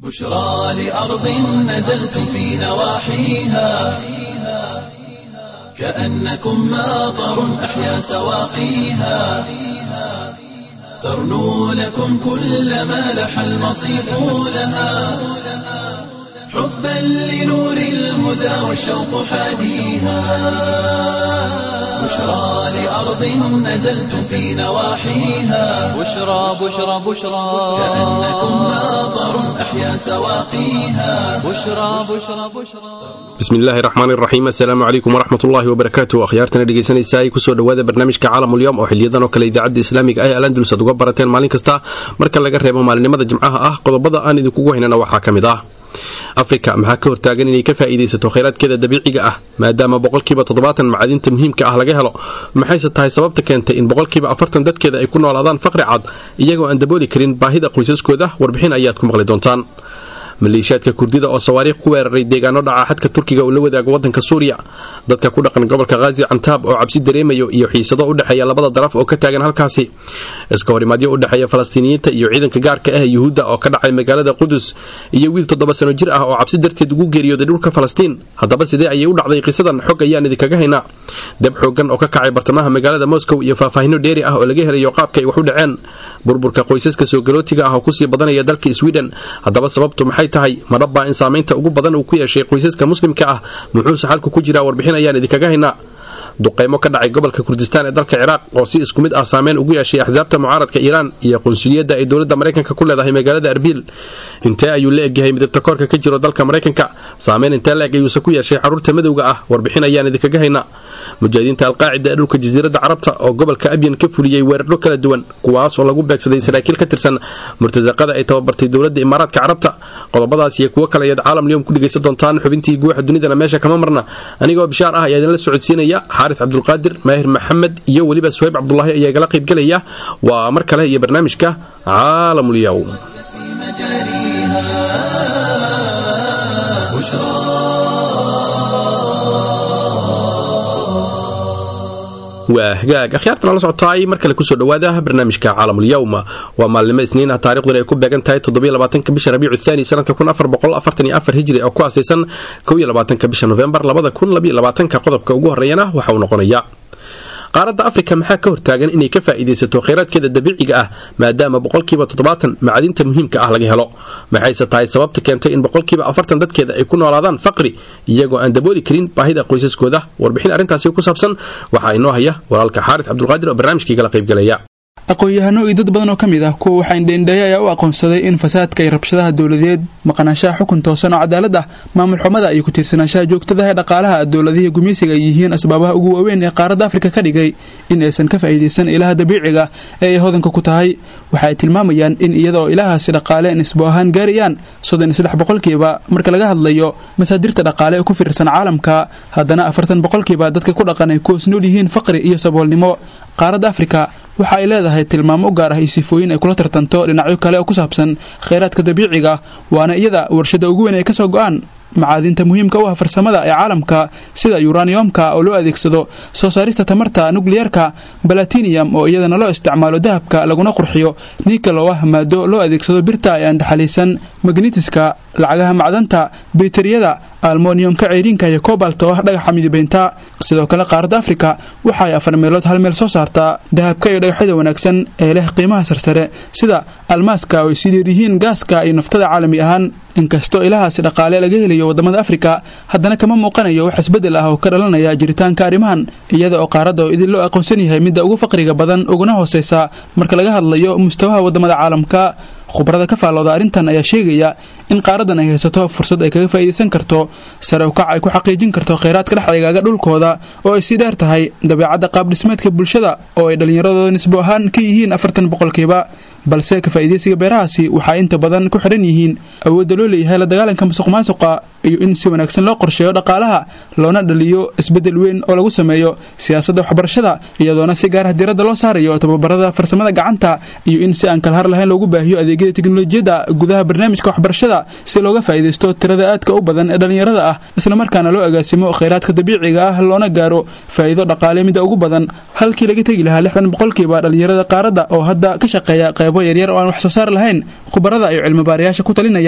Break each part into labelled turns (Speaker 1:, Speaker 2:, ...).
Speaker 1: بشرى لأرض نزلتم في نواحيها كأنكم ماطر أحيا سواقيها ترنو لكم كل ما لح المصيف لها حبا لنور الهدى والشوق حاديها بشرى لأرض نزلتم في نواحيها
Speaker 2: بشرى بشرى بشرى
Speaker 1: كأنكم ماطر أحيا سواقيها
Speaker 2: بشرى بشرى بشرى
Speaker 3: bismillaahi raxmaan iraxiim assalaamu calaykum waraxmatullaahi wabarakaatu akhyaartana dhegaysanaysa ay kusoo dhowaada barnaamijka caalamulyoom oo xiliyadan oo kale idaacadda islaamiga ah ee alandulus aad uga barateen maalin kasta marka laga reebo maalinimada jimcaha ah qodobada aan idinkugu haynana waxaa ka mid ah afrika maxaa ka hortaagan inay ka faa'iidaysato khayraadkeeda dabiiciga ah maadaama boqolkiiba toddobaatan macadinta muhiimka ah laga helo maxayse tahay sababta keentay in boqolkiiba afartan dadkeeda ay ku noolaadaan faqri cad iyagoo aan dabooli karin baahida qoysaskooda warbixin ayaad ku maqli doontaan maleeshiyaadka kurdida oo sawaariikh ku weeraray deegaano dhaca xadka turkiga uu la wadaago wadanka suuriya dadka ku dhaqan gobolka khazi cantaab oo cabsi dareemayo iyo xiisado u dhexeeya labada daraf oo ka taagan halkaasi iska horimaadyo u dhexeeya falastiiniyiinta iyo ciidanka gaarka ah yuhuudda oo ka dhacay magaalada qudus iyo wiil toddoba sano jir ah oo cabsi darteed ugu geeriyooday dhulka falastiin haddaba sidee ayay u dhacday qisadan xog ayaan idinkaga haynaa dab xoogan oo ka kacay bartamaha magaalada moscow iyo faahfaahino dheeri ah oo laga helayo qaabka ay wax u dhaceen burburka qoysaska soogalootiga ah oo kusii badanaya dalka sweden haddaba sababtu maxay tahay madhabbaa in saamaynta ugu badan uu ku yeeshay qoysaska muslimka ah muxuuse xalku ku jiraa warbixin ayaan idinkaga haynaa duqaymo ka dhacay gobolka kurdistaan ee dalka ciraaq oo si isku mid ah saameyn ugu yeeshay axsaabta mucaaradka iiraan iyo qunsuliyadda ay dowladda maraykanka ku leedahay magaalada arbiil intee ayuu la egyahay midabta koorka ka jiro dalka maraykanka saameyn intee la eg ayuuse ku yeeshay xaruurta madowga ah warbixin ayaan idinkaga haynaa mujaahidiinta alqaacida ee dhulka jasiiradda carabta oo gobolka abyan ka fuliyey weeraro kala duwan kuwaas oo lagu beegsaday saraakiil ka tirsan murtasaqada ay tababartay dowladda imaaraadka carabta qodobadaas iyo kuwo kale ayaad caalam liyom ku dhegaysan doontaan xubintii guuxa dunidana meesha kama marna anigoo bishaar ah ayaa idinla socodsiinaya xaaris cabdulqaadir maahir maxamed iyo weliba suhayb cabdulaahi ayaa igala qaybgelaya waa mar kale iyo barnaamijka caalamulyow
Speaker 1: في مجاريها بشرى
Speaker 3: waa hagaag akhyaartan la socotaay mar kale kusoo dhowaada barnaamijka caalamul-yowm waa maalnimo isniin ah taariikhduna ay ku beegan tahay toddobylabaatanka bisha rabiicu thaani sanadka kun afar boqol afartan iyo afar hijri oo ku aasaysan kow iyo labaatanka bisha nofembar labada kun labiyo labaatanka qodobka ugu horreeyana waxa uu noqonaya qaaradda afrika maxaa ka hortaagan inay ka faa'iidaysato khayraadkeeda dabiiciga ah maadaama boqolkiiba toddobaatan macadinta muhiimka ah laga helo maxayse tahay sababta keentay in boqolkiiba afartan dadkeeda ay ku noolaadaan faqri iyagoo aan dabooli karin baahida qoysaskooda warbixin arrintaasi ku saabsan waxaa inoo haya walaalka xaaris cabdulqaadir oo barnaamijkiigala qaybgelaya
Speaker 4: aqoon-yahano iyo dad badan oo ka mid ah kuwa waxaa indheindheeye ayaa u aqoonsaday in fasaadka iyo rabshadaha dowladeed maqnaanshaha xukun toosan oo cadaalad ah maamul xumada iyo ku-tiirsanaanshaha joogtadaha ee dhaqaalaha dowladihii gumeysiga ay yihiin asbaabaha ugu waaweyn ee qaaradda afrika ka dhigay in aysan ka faa'iidaysan ilaha dabiiciga ee ay hodanka ku tahay waxa ay tilmaamayaan in iyada oo ilahaasi dhaqaale nisbo ahaan gaarayaan soddon iyo saddex boqolkiiba marka laga hadlayo masaadirta dhaqaale ee ku fiirsan caalamka haddana afartan boqolkiiba dadka ku dhaqan ay ku hoos nool yihiin faqri iyo saboolnimo qaaradda afrika waxa ay leedahay tilmaamo u gaar ah iyo sifooyin ay kula tartanto dhinacyo kale oo ku saabsan khayraadka dabiiciga waana iyada warshada ugu weyn ay kasoo go-aan macaadinta muhiimka u ah farsamada ee caalamka sida yuraniyomka oo loo adeegsado soo saarista tamarta nukliyarka balatinium oo iyadana loo isticmaalo dahabka laguna qurxiyo nikal oo ah maado loo adeegsado birta ee aan daxaliisan magnitiska lacagaha macdanta bitariyada almoniyomka ceyriinka iyo kobalta oo ah dhagaxa midibaynta sidoo kale qaaradda afrika waxa ay afar meelood hal meel soo saartaa dahabka iyo dhagaxyada wanaagsan ee leh qiimaha sarsare sida almaaska oo ay sii dheeryihiin gaaska iyo naftada caalami ahaan inkastoo ilahaasi dhaqaale laga helayo wadamada afrika haddana kama muuqanayo wax isbedel ah oo ka dhalanaya jiritaanka arrimahan iyada oo qaaradda oo idin loo aqoonsan yahay midda ugu faqriga badan uguna hooseysa marka laga hadlayo mustawaha wadamada caalamka khubarada ka faallooda arrintan ayaa sheegaya in qaaradan ay haysato fursad ay kaga faa'iidaysan karto sare ukac ay ku xaqiijin karto khayraadka dhex eegaaga dhulkooda oo ay sii dheer tahay dabeecadda qaabdhismeedka bulshada oo ay dhallinyaradooda nisbo ahaan ka yihiin afartan boqolkiiba balse ka faa'iidaysiga beerahaasi waxaa inta badan ku xidhan yihiin awoodda loo leeyahay la dagaalanka musuq maasuqa iyo in si wanaagsan loo qorsheeyo dhaqaalaha loona dhaliyo isbeddel weyn oo lagu sameeyo siyaasadda waxbarashada iyadoona si gaar ah diiradda loo saarayo tababarada farsamada gacanta iyo in si aan kalhar lahayn loogu baahiyo adeegyada teknolojiyadda gudaha barnaamijka waxbarashada si looga faa'iidaysto tirada aadka u badan ee dhallinyarada ah islamarkaana loo agaasimo khayraadka dabiiciga ah loona gaaro faa'iido dhaqaale mida ugu badan halkii laga tegi lahaa lixdan boqolkiiba dhallinyarada qaaradda oo hadda ka shaqeeya qaybo yaryar oo aan wax soo saar lahayn khubarada iyo cilmibaarayaasha ku talinaya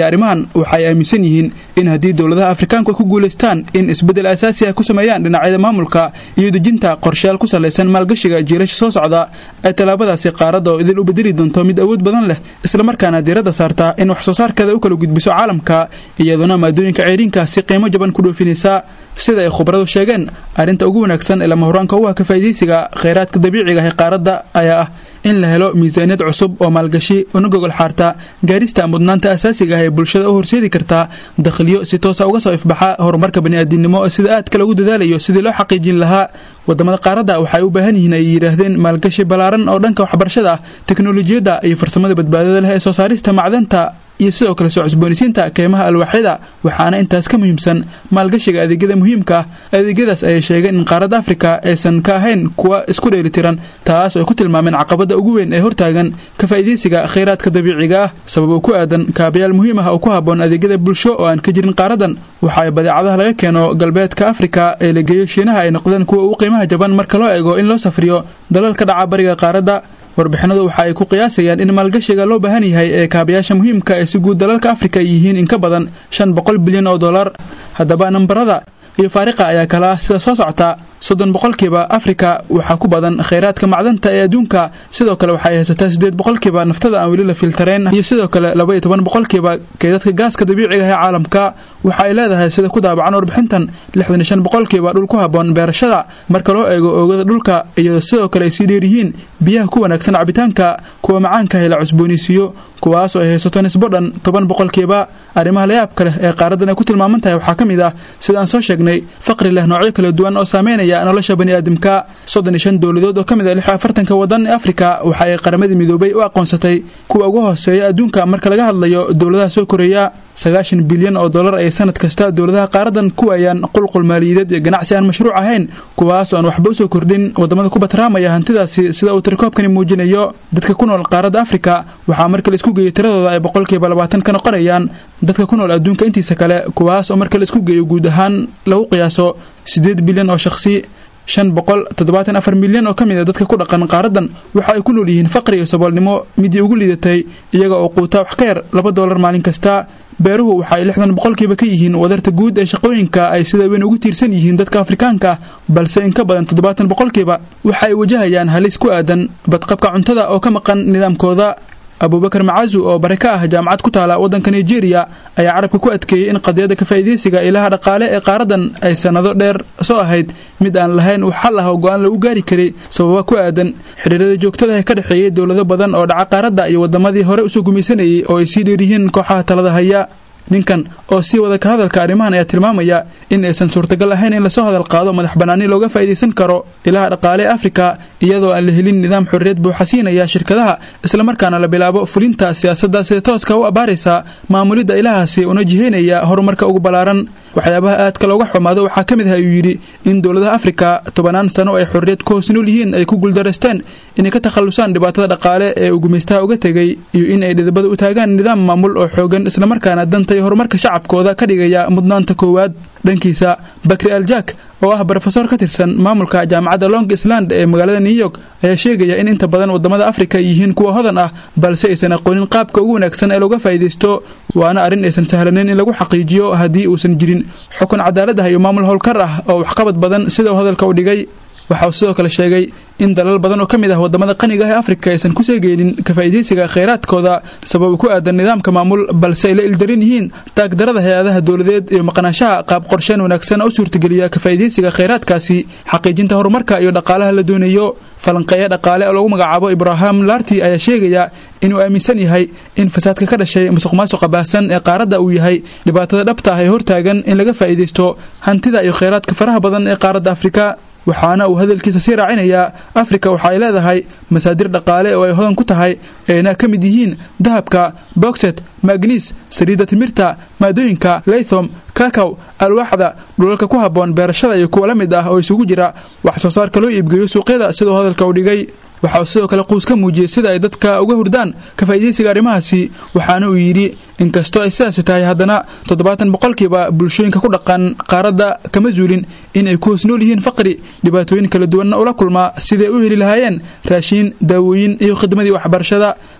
Speaker 4: arrimahan waxay aaminsan yihiin in haddii dowladaha afrikaanku ay ku guulaystaan in isbeddel asaasi ah ku sameeyaan dhinacyada maamulka iyo dejinta qorshayaal ku salaysan maalgashiga jiirasha soo socda ay tallaabadaasi qaaradda oo idil u bedeli doonto mid awood badan leh islamarkaana diiradda saarta in wax soo saarkeeda u kala gudbiso caalamka iyadoona maadooyinka ceyriinka si qiimo jaban ku dhoofinaysa sida ay khubaradu sheegeen arrinta ugu wanaagsan ee lama horaanka u ah ka faa'iidaysiga khayraadka dabiiciga ah ee qaaradda ayaa ah in la helo miisaaniyad cusub oo maalgashi una gogol xaarta gaarista mudnaanta asaasiga ah ee bulshada u horseedi karta dakhliyo si toosa uga soo ifbaxa horumarka bani'aadinimo sida aadka lagu dadaalayo sidii loo xaqiijin lahaa wadamada qaaradda waxay u baahan yihiin ay yidhaahdeen maalgashi ballaaran oo dhanka waxbarashada ah teknolojiyadda iyo farsamada badbaadada leh ee soo saarista macdanta iyo sidoo kale soo cusboonisiinta keymaha alwaaxyada waxaana intaas ka muhiimsan maalgashiga adeegyada muhiimka ah adeegyadaas ayay sheegeen in qaaradda afrika aysan ka ahayn kuwa isku dheelitiran taas oo ay ku tilmaameen caqabadda ugu weyn ee hortaagan ka faa'iidaysiga khayraadka dabiiciga ah sabab uu ku aadan kaabayaal muhiim ah oo ku habboon adeegyada bulsho oo aan ka jirin qaaradan waxa ay badeecadaha laga keeno galbeedka afrika ee la geeyo shiinaha ay noqdeen kuwa ugu qiimaha jaban marka loo eego in loo safriyo dalal ka dhaca bariga qaaradda warbixinadu waxa ay ku qiyaasayaan in maalgashiga loo baahan yahay ee kaabayaasha muhiimka ee si guud dalalka afrika yihiin in ka badan shan boqol bilyan oo dollar haddaba nambarada iyo faariqa ayaa kala ah sida soo socta soddon boqolkiiba afrika waxaa ku badan khayraadka macdanta ee adduunka sidoo kale waxay haysataa siddeed boqolkiiba naftada aan weli la filtarayn iyo sidoo kale laba iyo toban boqolkiiba keedadka gaaska dabiiciga ah ee caalamka waxa ay leedahay sida ku daabacan warbixintan lixdan iyo shan boqolkiiba dhul ku habboon beerashada marka loo eego oogada dhulka iyadoo sidoo kale ay sii dheeryihiin biyaha ku wanaagsan cabitaanka kuwa macaanka ah la cusboonaysiiyo kuwaas oo ay haysato nisbo dhan toban boqolkiiba arrimaha layaabka leh ee qaaraddan ay ku tilmaaman tahay waxaa ka mid ah sida aan soo sheegnay faqri leh noocyo kala duwan oo saameynaya nolosha baniaadamka soddon iyo shan dowladood oo ka mid ah lix afartanka wadan ee afrika waxa ay qaramadii midoobay u aqoonsatay kuwa ugu hooseeya adduunka marka laga hadlayo dowladaha soo koreeya sagaashan bilyan oo dollar ay sanad kasta dowladaha qaaradan ku waayaan qulqul maaliyadeed iyo ganacsi aan mashruuc ahayn kuwaas oo aan waxba usoo kordhin wadamada ku batraamaya hantidaasi sida uu tirikoobkani muujinayo dadka ku nool qaaradda afrika waxaa marka la isku geeyo tiradooda ay boqolkiiba labaatan ka noqonayaan dadka ku nool adduunka intiisa kale kuwaas oo marka la isku geeyo guud ahaan lagu qiyaaso siddeed bilyan oo shakhsi shan boqol toddobaatan afar milyan oo ka mid a dadka ku dhaqan qaaradan waxa ay ku nool yihiin faqri iyo saboolnimo midii ugu liidatay iyaga oo quuta wax ka yar laba doolar maalin kasta beeruhu waxaay lixdan boqolkiiba ka yihiin wadarta guud ee shaqooyinka ay sida weyn ugu tiirsan yihiin dadka afrikaanka ah balse in ka badan toddobaatan boqolkiiba waxa ay wajahayaan halis ku aadan badqabka cuntada oo ka maqan nidaamkooda abuubakar macazu oo bare ka ah jaamacad ku taala waddanka nigeria ayaa carabka ku adkeeyey in qadiyadda kafaa'iidaysiga ilaha dhaqaale ee qaaradan ay sannado dheer soo ahayd mid aan lahayn wax xal ah oo go-aan lagu gaari karay sababa ku aadan xidhiirada joogtada ee ka dhexeeyay dowlado badan oo dhaca qaaradda iyo wadamadii hore usoo gumaysanayay oo ay sii dheeryihiin kooxaha talada haya ninkan oo sii wada ka hadalka arrimahan ayaa tilmaamaya in aysan suurtagal ahayn in lasoo hadal qaado madax bannaani looga faa'iidaysan karo ilaha dhaqaale ee afrika iyadoo aan la helin nidaam xorriyad buuxa siinaya shirkadaha islamarkaana la bilaabo fulinta siyaasadda sida tooska u abbaaraysa maamulidda ilahaasi una jihaynaya horumarka ugu ballaaran waxyaabaha aadka looga xumaado waxaa ka mid ah ayuu yidhi in dowladaha afrika tobanaan sano ay xorriyad ku hoos nool yihiin ay ku guuldareysteen inay ka takhallusaan dhibaatada dhaqaale ee uu gumaystaha uga tegay iyo in ay dhidibada u taagaan nidaam maamul oo xoogan islamarkaana danta iyo horumarka shacabkooda ka dhigaya mudnaanta koowaad dhankiisa bakri aljak oo ah brofesor ka tirsan maamulka jaamacadda long island ee magaalada new york ayaa sheegaya in inta badan wadamada afrika ay yihiin kuwa hodan ah balse aysan aqoonin qaabka ugu wanaagsan ee looga faa'iidaysto waana arrin aysan sahlaneyn in lagu xaqiijiyo haddii uusan jirin xukun cadaalad ah iyo maamul howlkar ah oo waxqabad badan sida uu hadalka u dhigay waxa uu sidoo kale sheegay in dalal badan oo ka mid ah wadamada qaniga ah ee afrika aysan ku seegeynin ka faa'iidaysiga khayraadkooda sabab ku aadan nidaamka maamul balse ay la ildaran yihiin taagdarada hay-adaha dowladeed iyo maqnaanshaha qaab qorsheen wanaagsan oo u suurtageliya ka faa'iidaysiga khayraadkaasi xaqiijinta horumarka iyo dhaqaalaha la doonayo falanqeeya dhaqaale oo lagu magacaabo ibrahim larti ayaa sheegaya inuu aaminsan yahay in fasaadka ka dhashay musuq maasuqa baahsan ee qaaradda uu yahay dhibaatada dhabta ah ee hortaagan in laga faa'iidaysto hantida iyo khayraadka faraha badan ee qaaradda afrika waxaana uu hadalkiisa sii raacinayaa afrika waxa ay leedahay masaadir dhaqaale oo ay hodan ku tahay ayna ka mid yihiin dahabka bogset magniis saliidda timirta maadooyinka leythom kakaw alwaaxda dhulalka ku habboon beerashada iyo kuwa la mid ah oo isugu jira wax soo saarka loo iibgeeyo suuqyada siduu hadalka u dhigay waxa uu sidoo kale quus ka muujiyey sida ay dadka uga hurdaan ka faa'iidaysiga arrimahaasi waxaana uu yidhi inkastoo ay sidaasi tahay haddana toddobaatan boqolkiiba bulshooyinka ku dhaqan qaaradda kama zuulin in ay ku hoos nool yihiin faqri dhibaatooyin kala duwanna ula kulmaa siday u heli lahaayeen raashiin daawooyin iyo khidmadii waxbarashada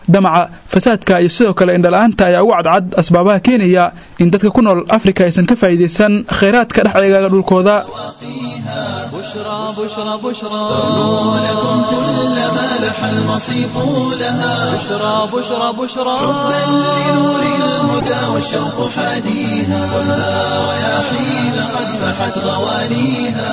Speaker 4: damaca fasaadka iyo sidoo kale indhala-aanta ayaa ugu cadcad asbaabaha keenaya in dadka ku nool afrika aysan ka faa'iidaysan khayraadka dhex eegaaga dhulkooda
Speaker 2: بشرى بشرى بشرى
Speaker 1: لكم كل ما لح المصيف لها
Speaker 2: بشرى بشرى بشرى
Speaker 1: بل لنور الهدى والشوق حاديها والها رياحين قد فحت غوانيها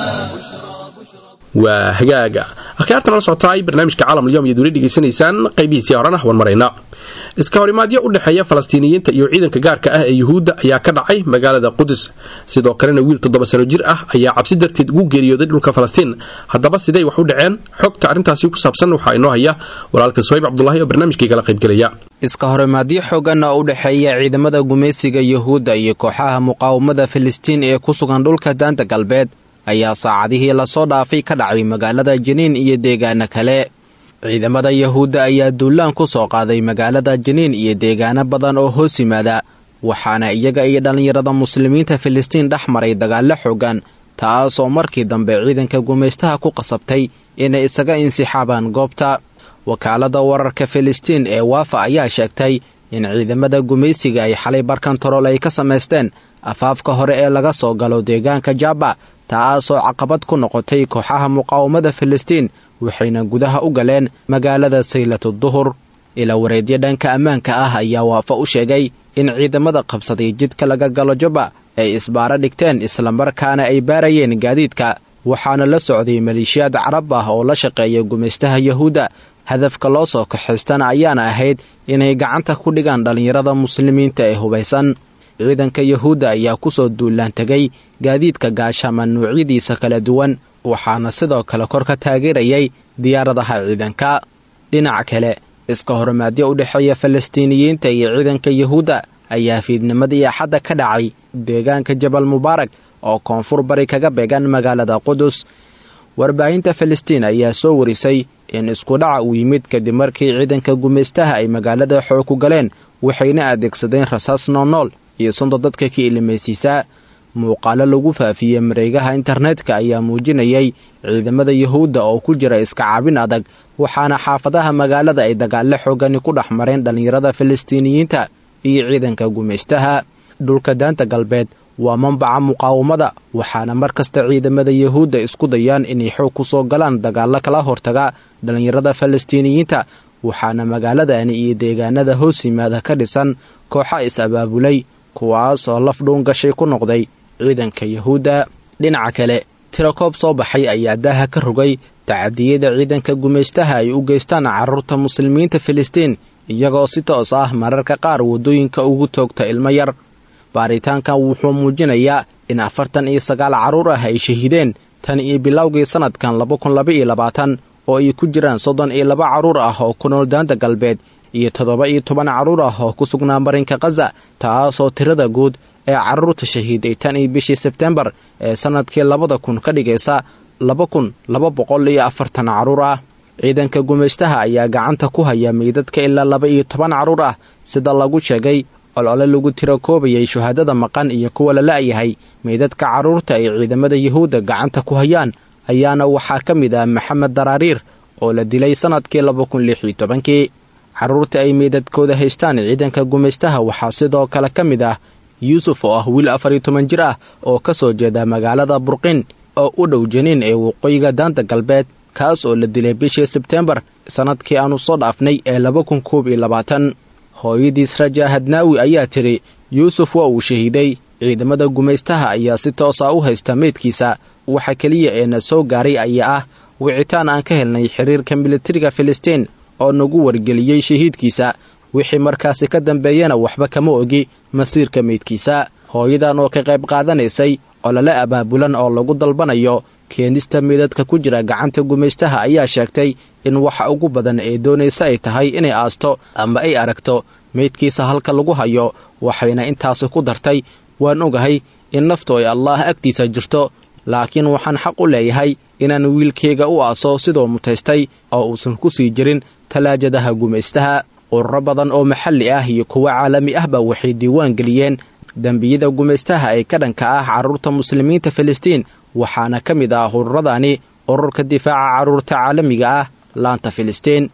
Speaker 3: waa hagaaga akhyaartan la socotaay barnaamijka caalamulyoom iyo duuli dhegaysanaysaan qaybihiisii horena wan maraynaa iska horimaadyo u dhexeeya falastiiniyiinta iyo ciidanka gaarka ah ee yuhuudda ayaa ka dhacay magaalada qudus sidoo kalena wiil toddoba sano jir ah ayaa cabsi darteed ugu geeriyooday dhulka falastiin haddaba siday wax u dhaceen xogta arrintaasi ku saabsan waxaa inoo haya walaalka sohayb cabdulaahi oo barnaamijkii kala qaybgelaya
Speaker 5: iska horimaadyo xoogan oo u dhexeeya ciidamada gumaysiga yuhuudda iyo kooxaha muqaawamada filistiin ee ku sugan dhulka daanta galbeed ayaa saacadihii lasoo dhaafay ka dhacay magaalada jiniin iyo deegaano kale ciidamada yuhuudda ayaa duulaan ku soo qaaday magaalada jiniin iyo deegaano badan oo hoos yimaada waxaana iyaga iyo dhallinyarada muslimiinta filistiin dhex maray dagaallo xoogan taasoo markii dambe ciidanka gumaystaha ku qasabtay inay isaga insixaabaan goobta wakaalada wararka filistiin ee waafa ayaa sheegtay in ciidamada gumaysiga ay xalay barkantarool ay ka samaysteen afaafka hore ee laga soo galo deegaanka jaba taasoo caqabad ku noqotay kooxaha muqaawamada filistiin waxayna gudaha u galeen magaalada saylatu duhur ilaa wareedyo dhanka ammaanka ah ayaa waafa u sheegay in ciidamada qabsaday jidka laga galo jaba ay isbaaro dhigteen islamarkaana ay baarayeen gaadiidka waxaana la socday maleeshiyaad carab ah oo la shaqeeya gumaystaha yuhuudda hadafka loo soo kaxaystana ayaana ahayd inay gacanta ku dhigaan dhallinyarada muslimiinta ee hubaysan ciidanka yuhuudda ayaa ku soo duulaan tegay gaadiidka gaashama nuucyadiisa kala duwan waxaana sidoo kale kor ka taageerayay diyaaradaha ciidanka dhinaca kale iska horimaadyo u dhexeeya falastiiniyiinta iyo ciidanka yuhuudda ayaa fiidnimadii axadda ka dhacay deegaanka jabal mubaarak oo koonfur bari kaga beegan magaalada qudus warbaahinta falastiin ayaa soo warisay in iskudhaca uu yimid kadib markii ciidanka gumaystaha ay magaalada xoog ku galeen waxayna adeegsadeen rasaas noolnool iyo sunta dadka ka ilimaysiisaa muuqaalo lagu faafiyey mareegaha internetka ayaa muujinayay ciidamada yuhuudda oo ku jira iska caabin adag waxaana xaafadaha magaalada ay dagaallo xoogani ku dhex mareen dhallinyarada falastiiniyiinta iyo ciidanka gumaystaha dhulka daanta galbeed waa mambaca muqaawamada waxaana mar kasta ciidamada yuhuudda isku dayaan inay xoog ku soo galaan dagaallo kala hortaga dhallinyarada falastiiniyiinta waxaana magaaladani iyo deegaanada hoos yimaada ka dhisan kooxa is-abaabulay kuwaas oo laf dhuun gashay ku noqday ciidanka yuhuudda dhinaca kale tirakoob soo baxay ayaa daaha ka rogay tacadiyada ciidanka gumaystaha ay u geystaan carruurta muslimiinta filistiin iyagoo si toos ah mararka qaar waddooyinka ugu toogta ilmo yar baaritaankan wuxuu muujinayaa in afartan iyo sagaal carruur ah ay shahiideen tan iyo bilowgii sannadkan laba kun laba iyo labaatan oo ay ku jiraan soddon iyo laba carruur ah oo ku nool daanta galbeed iyo toddoba iyo toban carruur ah oo ku sugnaa marinka khaza taasoo tirada guud ee carruurta shahiiday tan iyo bishii sebtembar ee sannadkii labada kun ka dhigaysa laba kun laba boqol iyo afartan carruur ah ciidanka gumaystaha ayaa gacanta ku haya meydadka ilaa laba iyo toban carruur ah sida lagu sheegay olole lagu tiro koobayay shuhaadada maqan iyo kuwa la la'yahay meydadka carruurta ay ciidamada yuhuudda gacanta ku hayaan ayaana waxaa ka mid ah maxamed daraariir oo la dilay sannadkii laba kun lix iyo tobankii carruurta ay meydadkooda haystaan ciidanka gumaystaha waxaa sidoo kale ka mid ah yuusuf oo ah wiil afar iyo toban jir ah oo ka soo jeeda magaalada burqin oo u dhow janiin ee waqooyiga daanta galbeed kaas oo la dilay bishii sebteembar sannadkii aanu soo dhaafnay ee laba kun koob iyo labaatan hooyadiis raja hadnaawi ayaa tidhi yuusuf waa uu shahiiday ciidamada gumaystaha ayaa si toosa u haysta meydkiisa waxa keliya ee na soo gaaray ayaa ah wicitaan aan ka helnay xiriirka militariga filistiin oo nagu wargeliyey shahiidkiisa wixii markaasi ka dambeeyana waxba kama ogi masiirka meydkiisa hooyadan oo ka qayb qaadanaysay olole abaabulan oo lagu dalbanayo keenista meydadka ku jira gacanta gumaystaha ayaa sheegtay in waxa ugu badan ee doonaysa ay tahay inay aasto ama ay aragto meydkiisa halka lagu hayo waxayna intaasi ku dartay waan ogahay in naftu ay allaah agtiisa jirto laakiin waxaan xaq u leeyahay inaan wiilkayga u aaso sidoo mutaystay oo uusan ku sii jirin talaajadaha gumaystaha ururo badan oo maxalli ah iyo kuwo caalami ahba waxay diiwaan geliyeen dembiyada gumaystaha ee ka dhanka ah carruurta muslimiinta filistiin waxaana ka mid ah ururadani ururka difaaca carruurta caalamiga ah laanta filistiin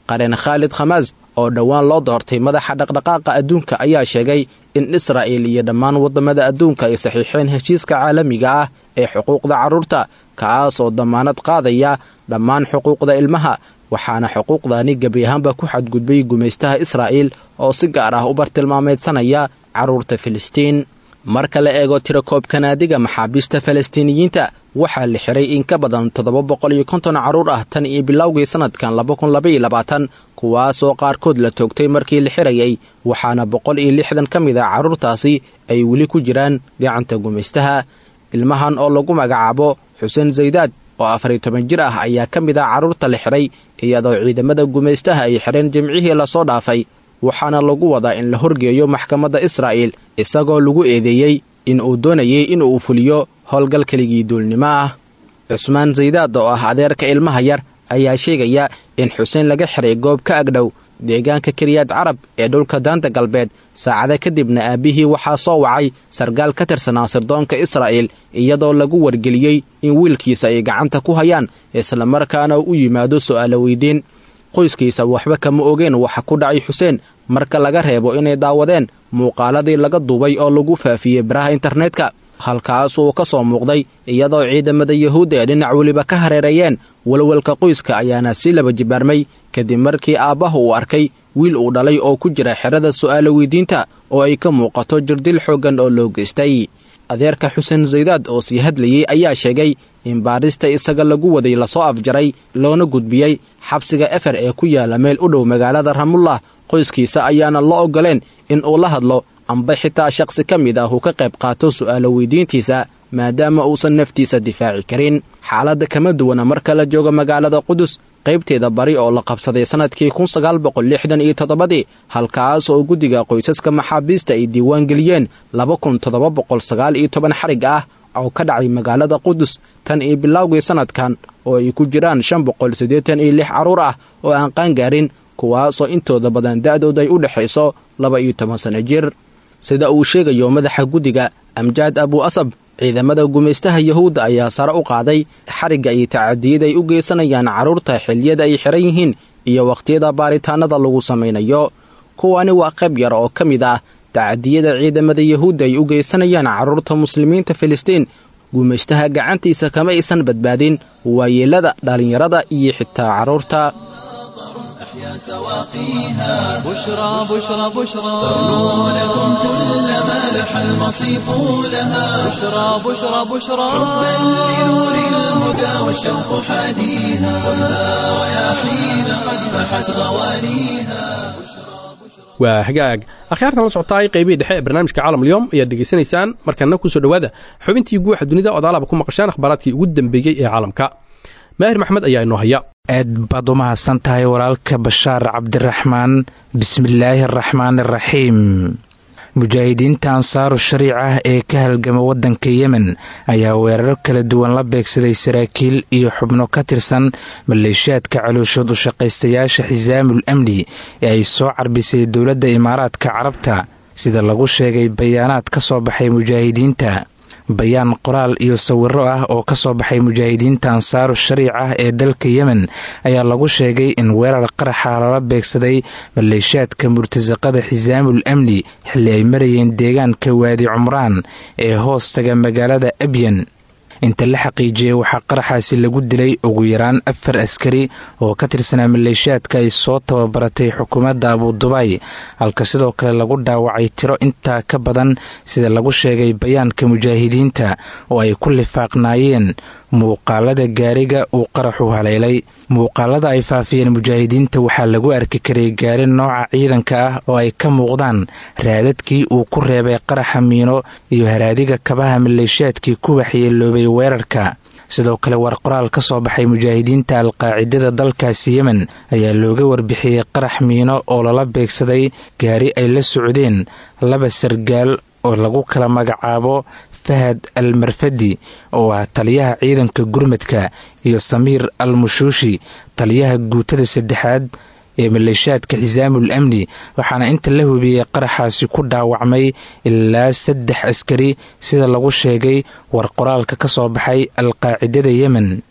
Speaker 5: qareen khaalid khamaas oo dhowaan loo doortay madaxa dhaqdhaqaaqa adduunka ayaa sheegay in israa'il iyo dhammaan waddamada adduunka ay saxiixeen heshiiska caalamiga ah ee xuquuqda carruurta kaas oo damaanad qaadaya dhammaan xuquuqda ilmaha waxaana xuquuqdani gebi ahaanba ku xadgudbay gumaystaha israa'iil oo si gaar ah u bartilmaameedsanaya carruurta filistiin marka la eego tirakoobka naadiga maxaabiista falastiiniyiinta waxaa la xiray in ka badan toddoba boqol iyo konton carruur ah tan iyo bilowgii sannadkan laba kun labaiyo labaatan kuwaasoo qaarkood la toogtay markii la xirayay waxaana boqol iyo lixdan ka mid ah carruurtaasi ay weli ku jiraan gacanta gumaystaha ilmahan oo lagu magacaabo xuseen zaydaad oo afariyo toban jir ah ayaa ka mid ah carruurta la xiray iyadoo ciidamada gumaystaha ay xidheen jimcihii lasoo dhaafay waxaana lagu wadaa in la horgeeyo maxkamadda israa'iil isagoo lagu eedeeyey in uu doonayay in uu fuliyo howlgal keligii duulnimo ah cusmaan zaydaad oo ah adeerka ilmaha yar ayaa sheegaya in xuseen laga xiray goob ka agdhow deegaanka kariyaad carab ee dhulka daanta galbeed saacada kadibna aabbihii waxaa soo wacay sargaal ka tirsanaa sirdoonka israa'iil iyadoo lagu wargeliyey in wiilkiisa ay gacanta ku hayaan islamarkaana u yimaado su'aalo weydiin qoyskiisa waxba kama ogeen waxa ku dhacay xuseen marka laga reebo inay daawadeen muuqaaladii laga duubay oo lagu faafiyey baraha internetka halkaas uu ka soo muuqday iyadoo ciidamada yahuudda ee dhinac weliba ka hareereeyeen walwalka qoyska ayaana si laba jibaarmay kadib markii aabbaha uu arkay wiil uu dhalay oo ku jira xerada su'aalo weydiinta oo ay ka muuqato jirdil xooggan oo loo geystay adeerka xuseen zaydaad oo sii hadlayey ayaa sheegay in baadhista isaga lagu waday lasoo afjaray loona gudbiyey xabsiga efer ee ku yaala meel u dhow magaalada ramullah qoyskiisa ayaana la ogoleen in uu la hadlo amba xitaa shaqsi ka mid ah uu ka qayb qaato su'aalo weydiintiisa maadaama uusan naftiisa difaaci karin xaaladda kama duwana marka la joogo magaalada qudus qaybteeda bari oo la qabsaday sannadkii kun sagaal boqol lixdan iyo toddobadii halkaas oo guddiga qoysaska maxaabiista ay diiwaan geliyeen laba kun toddoba boqol sagaal iyo toban xarig ah oo ka dhacay magaalada qudus tan iyo bilowgii sannadkan oo ay ku jiraan shan boqol siddeetan iyo lix carruur ah oo aan qaangaarin kuwaasoo intooda badan da'dooda ay u dhexayso laba iyo toban sanno jir sida uu sheegayo madaxa guddiga amjaad abu asab ciidamada gumaystaha yahuudda ayaa sare u qaaday xarigga iyo tacadiyada ay u geysanayaan carruurta xilliyada ay xihan yihiin iyo wakhtiyada baaritaanada lagu samaynayo kuwani waa qayb yar oo ka mid ah tacadiyada ciidamada yahuudda ay u geysanayaan carruurta muslimiinta filistiin gumaystaha gacantiisa kama aysan badbaadin waayeelada dhallinyarada iyo xitaa carruurta
Speaker 1: سواقيها
Speaker 2: بشرى بشرى بشرى
Speaker 1: ترنو لكم كل ما لح المصيف لها
Speaker 2: بشرى بشرى بشرى
Speaker 1: بل لنور الهدى والشوق حاديها خذها رياحين قد فحت غوانيها
Speaker 3: waa hagaag akhyaartan la socotaay qaybihii dhexe ee barnaamijka caalamulyoom ayaad degeysanaysaan markana kusoo dhowaada xubintii guuxa dunida ood alaba ku maqashaan akhbaaraadkii ugu dambeeyey ee caalamka maahir maxmed ayaa inoo haya
Speaker 6: aad baad u mahadsan tahay walaalka bashaar cabdiraxmaan bismillaahi araxmaan araxiim mujaahidiinta ansaaru shariic ah ee ka halgama waddanka yemen ayaa weeraro kala duwan la beegsaday saraakiil iyo xubno ka tirsan maleeshiyaadka calooshood u shaqaystayaasha xisaamul amni ee ay soo carbisay dowladda imaaraadka carabta sida lagu sheegay bayaanaad ka soo baxay mujaahidiinta bayaan qoraal iyo sawiro ah oo ka soo baxay mujaahidiinta ansaaru shariic ah ee dalka yemen ayaa lagu sheegay in weerar qaraxa lala beegsaday maleeshiyaadka murtasaqada xisaamul amni xilli ay marayeen deegaanka waadi cumraan ee hoostaga magaalada abyan inta la xaqiijiyey waxaa qaraxaasi lagu dilay ugu yaraan afar askari oo ka tirsanaa maleeshiyaadka ay soo tababaratay xukuumadda abudubaay halka sidoo kale lagu dhaawacay tiro intaa ka badan sida lagu sheegay bayaanka mujaahidiinta oo ay ku lifaaqnaayeen muuqaalada gaariga uu qaraxu haleelay muuqaalada ay faafiyeen mujaahidiinta waxaa lagu arki karay gaari nooca ciidanka ah oo ay ka muuqdaan raadadkii uu ku reebay qaraxa miino iyo haraadiga kabaha maleeshiyaadkii ku waxyeeloobay weerarka sidoo kale war qoraal ka soo baxay mujaahidiinta alqaacidada dalkaasi yemen ayaa looga warbixiyey qarax miino oo lala beegsaday gaari ay la socdeen laba sargaal oo lagu kala magacaabo fahad al marfadi oo ah taliyaha ciidanka gurmadka iyo samiir al mushuushi taliyaha guutada saddexaad ee maleeshiyaadka xisaamul amni waxaana inta la hubiyey qaraxaasi ku dhaawacmay ilaa saddex askari sida lagu sheegay war qoraalka ka soo baxay alqaacidada yemen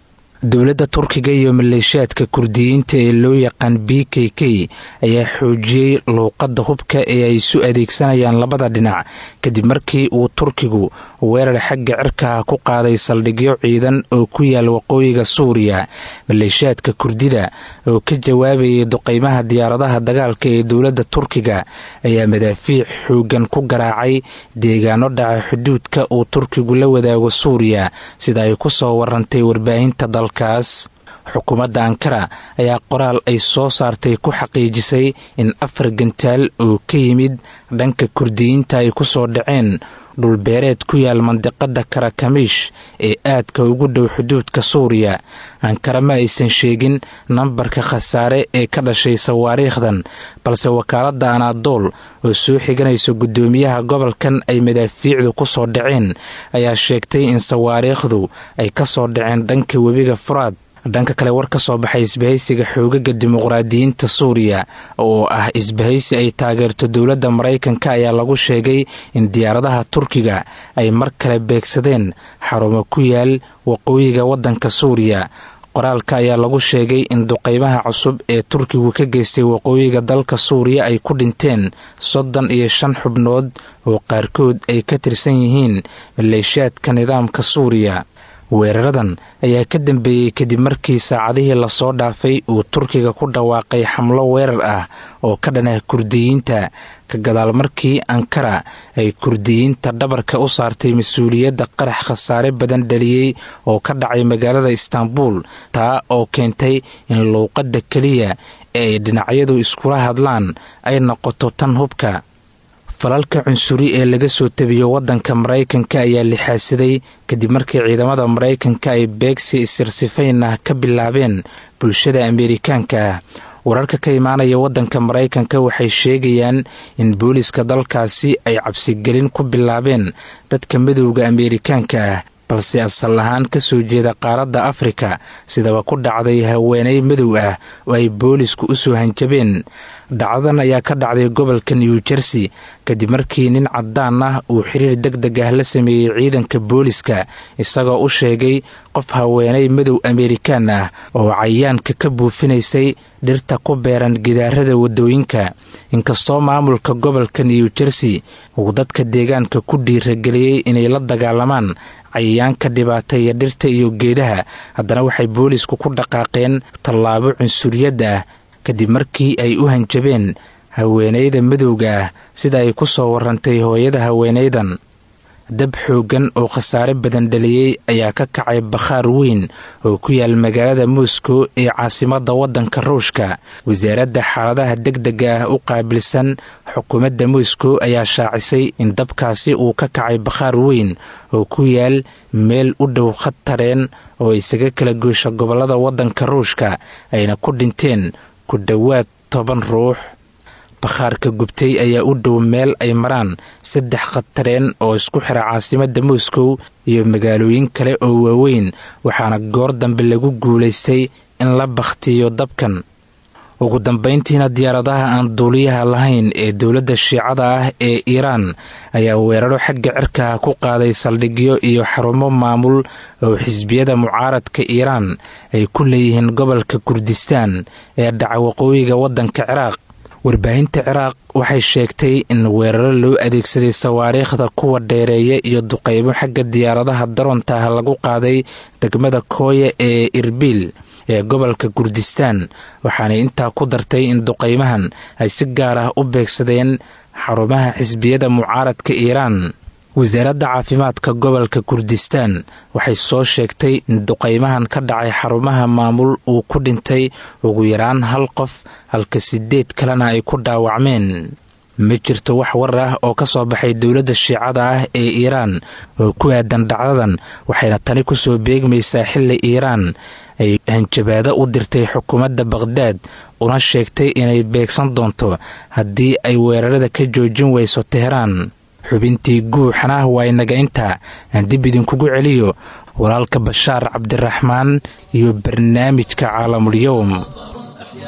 Speaker 6: dowladda turkiga iyo maleeshiyaadka kurdiyiinta ee loo yaqaan b k k ayaa xoojiyey luuqadda hubka ee ay isu adeegsanayaan labada dhinac kadib markii uu turkigu weerar xagga cirkaha ku qaaday saldhigyo ciidan oo ku yaal waqooyiga suuriya maleeshiyaadka kurdida oo ka jawaabayay duqeymaha diyaaradaha dagaalka ee dowladda turkiga ayaa madaafiic xoogan ku garaacay deegaano dhaca xuduudka uu turkigu la wadaago suuriya sida ay ku soo warantay warbaahinta dalkaas xukuumadda ankara ayaa qoraal ay soo saartay ku xaqiijisay in afar gantaal oo ka yimid dhanka kurdiyiinta ay ku soo dhaceen dhulbeereed ku yaal mandiqada karakamiish ee aadka ugu dhow xuduudka suuriya ankara ma aysan sheegin nambarka khasaare ee ka dhashay sawaariikhdan balse wakaaladda anaadool oo soo xiganaysa guddoomiyaha gobolkan ay madaafiicdu ku soo dhaceen ayaa sheegtay in sawaariikhdu ay ka soo dhaceen dhanka webiga furaad dhanka kale war ka soo baxay isbahaysiga xoogaga dimuqraadiyiinta suuriya oo ah isbahaysi ay taageerto dowladda maraykanka ayaa lagu sheegay in diyaaradaha turkiga ay mar kale beegsadeen xarumo ku yaal waqooyiga waddanka suuriya qoraalka ayaa lagu sheegay in duqeymaha cusub ee turkigu ka geystay waqooyiga dalka suuriya ay ku dhinteen soddon iyo shan xubnood oo qaarkood ay ka tirsan yihiin maleeshiyaadka nidaamka suuriya weeraradan ayaa ka dambeeyey kadib markii saacadihii lasoo dhaafay uu turkiga ku dhawaaqay xamlo weerar ah oo ka dhanah kurdiyiinta ka gadaal markii ankara ay kurdiyiinta dhabarka u saartay mas-uuliyadda qarax khasaare badan dhaliyey oo ka dhacay magaalada istaanbul taa oo keentay in luuqadda keliya ee ay dhinacyadu iskula hadlaan ay noqoto tan hubka falalka cunsuri ee laga soo tabiyo waddanka maraykanka ayaa lixaadsaday kadib markii ciidamada maraykanka ay beegsi isirsifayn ah ka bilaabeen bulshada ameerikaanka ah wararka ka imaanaya waddanka maraykanka waxay sheegayaan in booliska dalkaasi ay cabsigelin ku bilaabeen dadka madowda ameerikaanka ah balse asal ahaan ka soo jeeda qaaradda afrika sidaba ku dhacday haweeney madow ah oo ay boolisku u soo hanjabeen dhacdadan ayaa ka dhacday gobolka new jersey kadib markii nin caddaan ah uu xiriir deg deg ah la sameeyey ciidanka booliska isagoo u sheegay qof haweeney madow ameerikaan ah oo cayaanka ka buufinaysay dhirta ku beeran gidaarada waddooyinka inkastoo maamulka gobolka new jersey uu dadka deegaanka ku dhiirageliyey inay la dagaalamaan cayayaanka dhibaateeya dhirta iyo geedaha haddana waxay boolisku ku dhaqaaqeen tallaabo cunsuriyad ah kadib markii ay u hanjabeen haweeneyda madowga ah sida ay ku soo warantay hooyada haweeneydan dab xooggan oo khasaare badan dhaliyey ayaa ka kacay bakhaar weyn oo ku yaal magaalada moscow ee caasimadda waddanka ruushka wasaaradda xaaladaha deg dega ah u qaabilsan xukuumadda moscow ayaa shaacisay in dabkaasi uu ka kacay bakhaar weyn oo ku yaal meel u dhow khad tareen oo isaga kala goysha gobollada waddanka ruushka ayna ku dhinteen ku dhowaad toban ruux bakhaarka gubtay ayaa u dhow meel ay maraan saddex khatareen oo isku xira caasimadda moscow iyo magaalooyin kale oo waaweyn waxaana goor dambe lagu guulaystay in la bakhtiyo dabkan ugu dambayntiina diyaaradaha aan duuliyaha lahayn ee dowladda shiicada ah ee iiraan ayaa weeraro xagga cirka ku qaaday saldhigyo iyo xarumo maamul oo xisbiyada mucaaradka iiraan ay ku leeyihiin gobolka kurdistaan ee dhaca waqooyiga waddanka ciraaq warbaahinta ciraaq waxay sheegtay in weeraro loo adeegsaday sawaariikhda kuwa dheereeya iyo duqeymo xagga diyaaradaha daroonta ah lagu qaaday degmada kooya ee irbiil ee gobolka kurdistaan waxaanay intaa ku dartay in duqeymahan ay si gaar ah u beegsadeen xarumaha xisbiyada mucaaradka iiraan wasaaradda caafimaadka gobolka kurdistaan waxay soo sheegtay in duqeymahan ka dhacay xarumaha maamul uu ku dhintay ugu yaraan hal qof halka sideed kalena ay ku dhaawacmeen ma jirto wax war ah oo ka soo baxay dowladda shiicada ah ee iiraan oo ku aadan dhacdadan waxayna tani kusoo beegmaysaa xilli iiraan ay hanjabaado u dirtay xukuumadda baqhdaad una sheegtay inay beegsan doonto haddii ay weerarada ka joojin weyso teheraan xubintii guuxana waa inaga intaa aan dib idinkugu celiyo walaalka bashaar cabdiraxmaan iyo barnaamijka caalamulyowm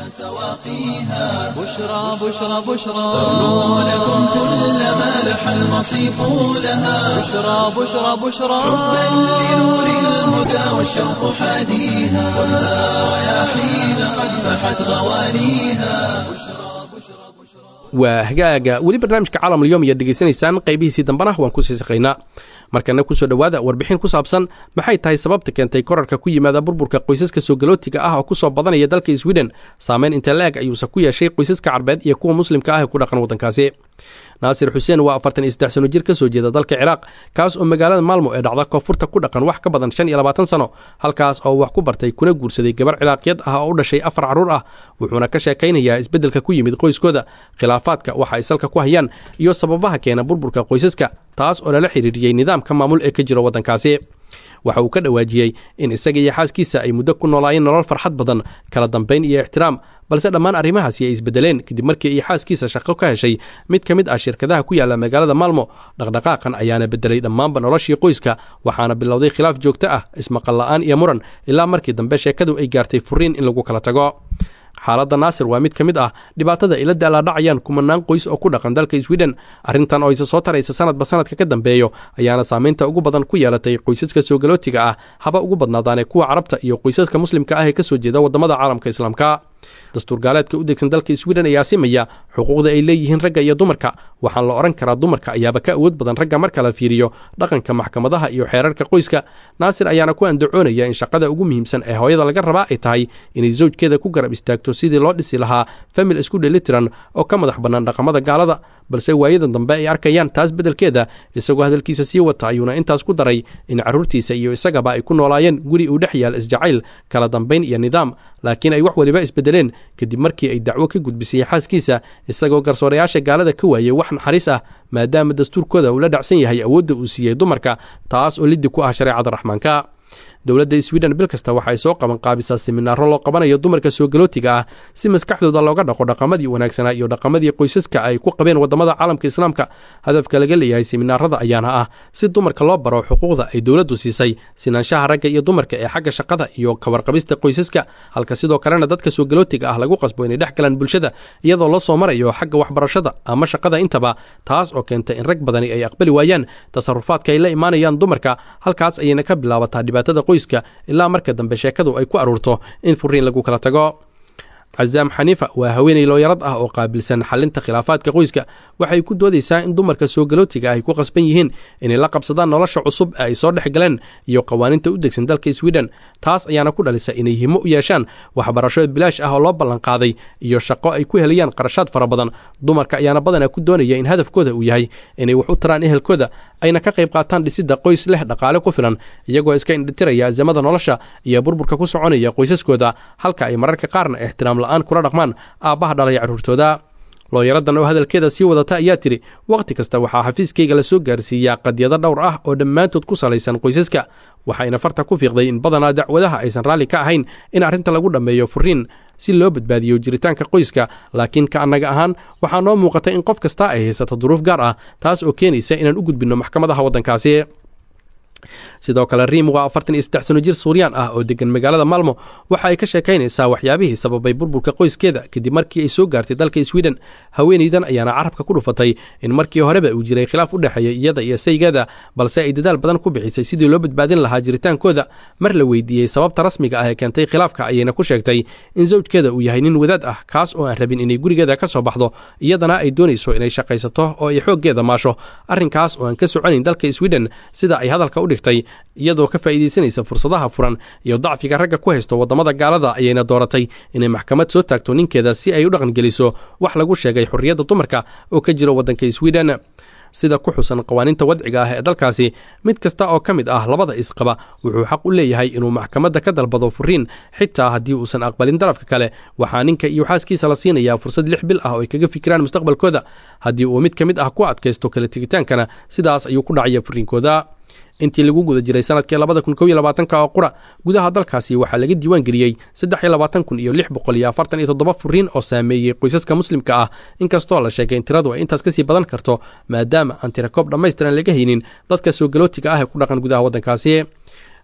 Speaker 1: سواقيها
Speaker 2: بشرى بشرى بشرى
Speaker 1: تغنو لكم كل ما لح المصيف لها
Speaker 2: بشرى بشرى بشرى
Speaker 1: حبا لنور الهدى والشوق حاديها كلها رياحين قد فحت غوانيها
Speaker 3: waa hagaaga weli barnaamijka caalamulyoom ayaad degeysanaysaan qaybihiisii dambena waan kusii saqaynaa markana kusoo dhowaada warbixin ku saabsan maxay tahay sababta keentay korarka ku yimaada burburka qoysaska soogalootiga ah oo kusoo badanaya dalka sweden saameyn inta la-eg ayuusa ku yeeshay qoysaska carbeed iyo kuwa muslimka ah ee ku dhaqan waddankaasi naasir xuseen waa afartan iyo saddex sano jir ka soo jeeda dalka ciraaq kaas oo magaalada maalmo ee dhacda koonfurta ku dhaqan wax ka badan shan iyo labaatan sano halkaas oo wax ku bartay kuna guursaday gabar ciraaqiyad ah oo u dhashay afar carruur ah wuxuuna ka sheekaynayaa isbeddelka ku yimid qoyskooda khilaafaadka waxa ay salka ku hayaan iyo sababaha keena burburka qoysaska taas oo lala xiriiriyey nidaamka maamul ee ka jira waddankaasi waxa uu ka dhawaajiyey in isaga iyo xaaskiisa ay muddo ku noolaayeen nolol farxad badan kala dambayn iyo ixtiraam balse dhammaan arrimahaasi ay isbedeleen kadib markii ay xaaskiisa shaqo ka heshay mid ka mid ah shirkadaha ku yaala magaalada maalmo dhaqdhaqaaqan ayaana bedelay dhammaanba noloshii qoyska waxaana bilowday khilaaf joogto ah ismaqal la'aan iyo muran ilaa markii dambe sheekadu ay gaartay furiin in lagu kala tago xaaladda naasir waa mid ka mid ah dhibaatada ay la daalaadhacayaan kumanaan qoys oo ku dhaqan dalka sweden arrintan oo isa soo taraysa sanadba sanadka ka dambeeyo ayaana saamaynta ugu badan ku yeelatay qoysaska soogalootiga ah haba ugu badnaadaanee kuwa carabta iyo qoysaska muslimka ah ee ka soo jeeda waddamada caalamka islaamka dastuur gaaleedka u degsan dalka sweden ayaa simaya xuquuqda ay leeyihiin ragga iyo dumarka waxaan la odhan karaa dumarka ayaaba ka awood badan ragga marka la fiiriyo dhaqanka maxkamadaha iyo xeerarka qoyska naasir ayaana ku andacoonaya in shaqada ugu muhiimsan ee hooyada laga rabaa ay tahay inay sawjkeeda ku garab istaagto sidii loo dhisi lahaa famil isku dhelitiran oo ka madax bannaan dhaqamada gaalada balse waayadan dambe ay arkayaan taas beddelkeeda isagoo hadalkiisa sii wata ayuuna intaas ku daray in carruurtiisa iyo isagaba ay ku noolaayeen guri uu dhex yaal isjacayl kala dambayn iyo nidaam laakiin ay wax waliba isbedeleen kadib markii ay dacwo ka gudbisay xaaskiisa isagoo garsoorayaasha gaalada ka waayey wax naxariis ah maadaama dastuurkooda uu la dhacsan yahay awoodda uu siiyey dumarka taas oo liddi ku ah shareecada raxmaanka dowladda sweden bil kasta waxay soo qaban qaabisaa siminaaro loo qabanayo dumarka soogalootiga ah si maskaxdooda looga dhaqo dhaqamadii wanaagsanaa iyo dhaqamadii qoysaska ay ku qabeen waddamada caalamka islaamka hadafka laga leeyahay siminaarada ayaana ah si dumarka loo baro xuquuqda ay dowladdu siisay sinaanshaha ragga iyo dumarka ee xagga shaqada iyo kawarqabista qoysaska halka sidoo kalena dadka soogalootiga ah lagu qasbo inay dhex galaan bulshada iyadoo loo soo marayo xagga waxbarashada ama shaqada intaba taas oo keenta in rag badani ay aqbali waayaan tasarufaadka ay la imaanayaan dumarka halkaas ayayna ka bilaabataa dhibaatada qoyska ilaa marka dambe sheekadu ay ku aruurto in furiin lagu kala tago cazaam xaniifa waa haweeney looyarad ah oo qaabilsan xalinta khilaafaadka qoyska waxay ku doodaysaa in dumarka soogalootiga ay ku qasban yihiin inay la qabsadaan nolosha cusub ee ay soo dhex galeen iyo qawaaninta u degsan dalka sweden taas ayaana ku dhalisa inay himo u yeeshaan waxbarasho bilaash ah oo loo ballanqaaday iyo shaqo ay ku helayaan qarashaad fara badan dumarka ayaana badanaa ku doonaya in hadafkooda uu yahay inay wax u taraan ehelkooda ayna ka qayb qaataan dhisidda qoys leh dhaqaale ku filan iyagoo iska indhitiraya azamada nolosha iyo burburka ku soconaya qoysaskooda halka ay mararka qaarna ixtiraam la-aan kula dhaqmaan aabbaha dhalaya carruurtooda looyaradan oo hadalkeeda sii wadata ayaa tidhi wakhti kasta waxaa xafiiskayga la soo gaarsiiyaa qadyado dhowr ah oo dhammaantood ku salaysan qoysaska waxayna farta ku fiiqday in badanaa dacwadaha aysan raalli ka ahayn in arrinta lagu dhammeeyo furiin si loo badbaadiyo jiritaanka qoyska laakiin ka annaga ahaan waxaa noo muuqata in qof kasta ay haysato duruuf gaar ah taas oo keenaysa inaan u gudbinno maxkamadaha waddankaasi sidoo kale riim waa afartan iyo saddex sano jir suuriyaan ah oo degan magaalada maalmo waxa ay ka sheekaynaysaa waxyaabihii sababay burburka qoyskeeda kadib markii ay soo gaartay dalka sweden haweenaydan ayaana carabka ku dhufatay in markii horeba uu jiray khilaaf u dhexeeya iyada iyo saygeeda balse ay dadaal badan ku bixisay sidii loo badbaadin lahaa jiritaankooda mar la weydiiyey sababta rasmiga ah ee keentay khilaafka ayayna ku sheegtay in sawjkeeda uu yahay nin wadaad ah kaas oo aan rabin inay gurigeeda ka soo baxdo iyadana ay doonayso inay shaqaysato oo ay xooggeeda maasho arrinkaas oo aan ka soconayn dalka sweden sida ay hadalka u dhigtay iyadoo ka faa'iidaysanaysa fursadaha furan iyo dacfiga ragga ku haysto waddamada gaalada ayayna dooratay inay maxkamad soo taagto ninkeeda si ay u dhaqangeliso wax lagu sheegay xorriyadda dumarka oo ka jira waddanka sweden sida ku xusan qawaaniinta wadciga ah ee dalkaasi mid kasta oo ka mid ah labada isqaba wuxuu xaq u leeyahay inuu maxkamadda ka dalbado furiin xitaa haddii uusan aqbalin darafka kale waxaa ninka iyo xaaskiisa la siinayaa fursad lix bil ah oo ay kaga fikiraan mustaqbalkooda haddii uu mid ka mid ah ku adkaysto kala tegitaankana sidaas ayuu ku dhacaya furiinkooda intii lagu guda jiray sanadkii labada kun kow iyo labaatanka oo qura gudaha dalkaasi waxaa laga diiwaan geliyey saddex iyo labaatan kun iyo lix boqol iyo afartan iyo toddoba furiin oo saameeyey qoysaska muslimka ah inkastoo la sheegay in tiradu ay intaas kasii badan karto maadaama aan tirakoob dhammaystiran laga haynin dadka soogalootiga ah ee ku dhaqan gudaha waddankaasi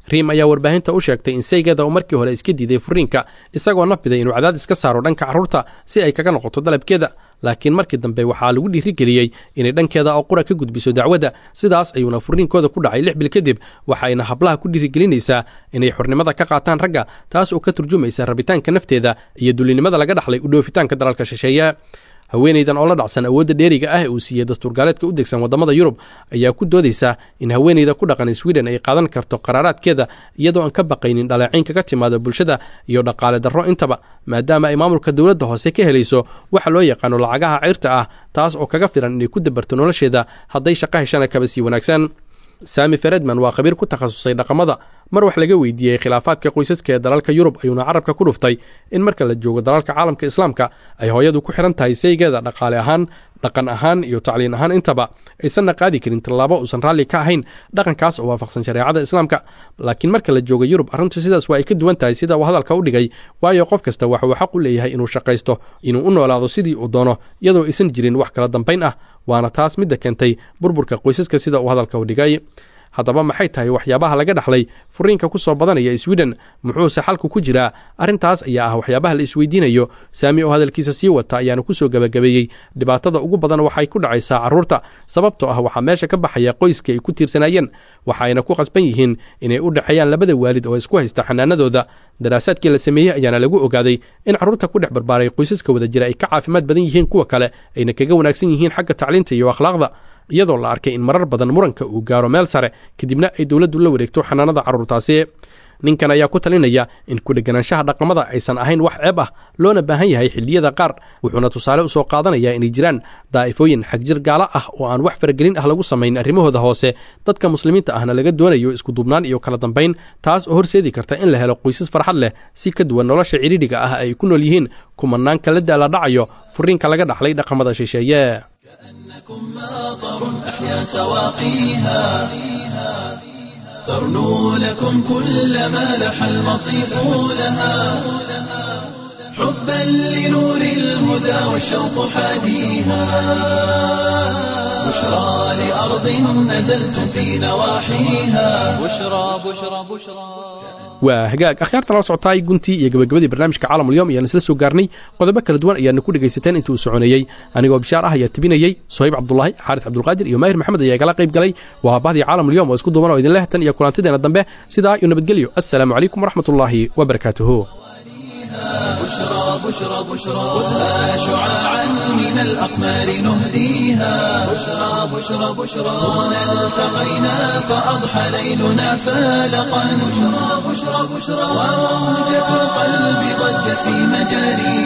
Speaker 3: riim ayaa warbaahinta u sheegtay in saygeeda uu markii hore iska diiday furiinka isagoo nafiday inuu cadaadis ka saaro dhanka carruurta si ay kaga noqoto dalabkeeda laakiin markii dambe waxaa lagu dhiirigeliyey inay dhankeeda oo qura ka gudbiso dacwadda sidaas ayuuna furiinkooda ku dhacay lix bil kadib waxayna hablaha ku dhiirigelinaysaa inay xornimada ka qaataan ragga taas oo ka turjumaysa rabitaanka nafteeda iyo dulinimada laga dhaxlay u dhoofitaanka dalalka shisheeye haweenaydan oo la dhacsan awoodda dheeriga ah ee uu siiyey dastuurgaaleedka u degsan waddamada yurub ayaa ku doodaysa in haweenayda ku dhaqan sweden ay qaadan karto qaraaraadkeeda iyadoo aan ka baqaynin dhaleeciin kaga timaado bulshada iyo dhaqaale darro intaba maadaama ay maamulka dowladda hoose ka helayso waxa loo yaqaano lacagaha cayrta ah taas oo kaga filan inay ku dabarto nolosheeda hadday shaqo heshana kaba sii wanaagsan sami feredman waa khabiir ku takhasusay dhaqamada mar wax laga weydiiyey khilaafaadka qoysaska ee dalalka yurub ayuuna carabka ku dhuftay in marka la joogo dalalka caalamka islaamka ay hooyadu ku xihan tahay saygeeda dhaqaale ahaan dhaqan ahaan iyo tacliin ahaan intaba aysanna qaadi karin tallaabo uusan raalli ka ahayn dhaqankaas oo waafaqsan shareecada islaamka laakiin marka la joogo yurub arrintu sidaas waa ay ka duwan tahay sida uu hadalka u dhigay waayo qof kasta waxa uu xaq u leeyahay inuu shaqaysto inuu u noolaado sidii uu doono iyadoo aysan jirin wax kala dambayn ah waana taas midda keentay burburka qoysaska sida uu hadalka u dhigay haddaba maxay tahay waxyaabaha laga dhaxlay furiinka ku soo badanaya sweden muxuuse xalku ku jiraa arrintaas ayaa ah waxyaabaha la isweydiinayo saami oo hadalkiisa sii wata ayaana kusoo gebagabeeyey dhibaatada ugu badan waxay ku dhacaysaa carruurta sababtoo ah waxaa meesha ka baxaya qoyskii ay ku tiirsanaayeen waxayna ku qasban yihiin inay u dhexeeyaan labada waalid oo isku haysta xanaanadooda daraasaadkii la sameeyey ayaana lagu ogaaday in carruurta ku dhex barbaaray qoysaska wada jira ay ka caafimaad badan yihiin kuwa kale ayna kaga wanaagsan yihiin xagga tacliinta iyo akhlaaqda iyadoo la arkay in marar badan muranka uu gaaro meel sare kadibna ay dowladdu la wareegto xanaanada carruurtaasi ninkan ayaa ku talinaya in ku-dheganaanshaha dhaqamada aysan ahayn wax ceeb ah loona baahan yahay xilliyada qaar wuxuuna tusaale usoo qaadanayaa inay jiraan daa'ifooyin xagjir gaalo ah oo aan wax faragelin ah lagu samayn arrimahooda hoose dadka muslimiinta ahna laga doonayo iskuduubnaan iyo kala dambayn taas oo horseedi karta in la helo qoysas farxad leh si ka duwan nolosha cidhiidhiga ah ay ku nool yihiin kumanaanka la daala dhacayo furiinka laga dhaxlay dhaqamada shisheeye
Speaker 1: كأنكم ماطر أحيا سواقيها ترنو لكم كل ما لح المصيف لها حبا لنور الهدى والشوق حاديها بشرى لأرض نزلتم في نواحيها
Speaker 2: بشرى بشرى بشرى
Speaker 3: waa hagaag akhyaarta la socotaay guntii iyo gabagabadii barnaamijka caalamulyoom ayaan isla soo gaarnay qodobo kala duwan ayaana ku dhegaysateen intii uu soconeeyey anigoo bishaar ah ayaa tebinayey sohayb cabdulaahi xaaris cabdulqaadir iyo maahir maxamed ayaa igala qayb galay waa bahdii caalamulyoom oo isku duuban oo idin leh tan iyo kulantideena dambe sidaa iyo nabadgelyo assalaamu calaykum waraxmatullaahi wabarakaatuhu
Speaker 1: بشرى بشرى بشرى خذها شعاعا من الأقمار نهديها بشرى بشرى بشرى هنا التقينا فأضحى ليلنا فالقا بشرى بشرى بشرى وموجة القلب ضجت في مجاريها